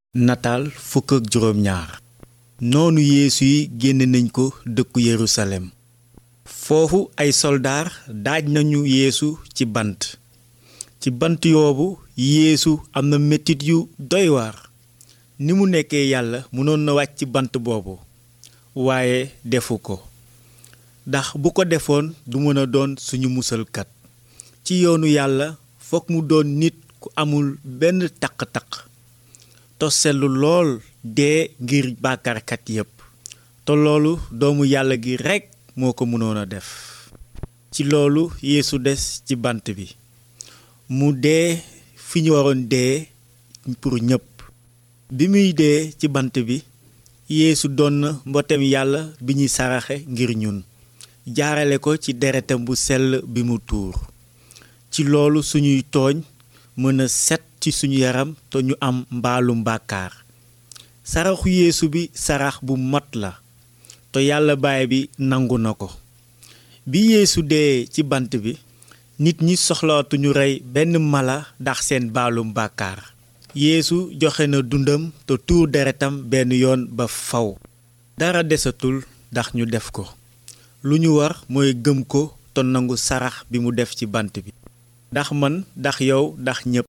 nataal fukk ak juróom ñaar noonu yeesu yi génne nañ ko dëkku yerusalem foofu ay soldaar daaj nañu yeesu ci bant ci bant yoobu yeesu am na metit yu doy waar ni mu nekkee yàlla mënoon na wàcc ci bant boobu waaye defu ko ndax bu ko defoon du mën a doon suñu musalkat ci yoonu yàlla fokk mu doon nit ku amul benn taq-taq te sellu lool dee ngir bàkkaarkat yépp te loolu doomu yàlla gi rekk moo ko mënoon a def ci loolu yeesu des ci bant bi mu dee fi ñu waroon dee pour ñépp bi muy dee ci bant bi yeesu doon na mbotem yàlla bi ñuy saraxe ngir ñun jaarale ko ci deretam bu sell bi mu tuur ci loolu suñuy tooñ mën a set ci suñu yaram te ñu am mbaalum bàkkaar saraxu yeesu bi sarax bu mat la te yàlla baay bi nangu na ko bi yeesu dee ci bant bi nit ñi soxlaatuñu rey benn mala ndax seen baalum bàkkaar yeesu joxe na dundam te tuur deretam benn yoon ba faw dara desatul ndax ñu def ko lu ñu war mooy gëm ko te nangu sarax bi mu def ci bant bi ndax man ndax yow ndax ñépp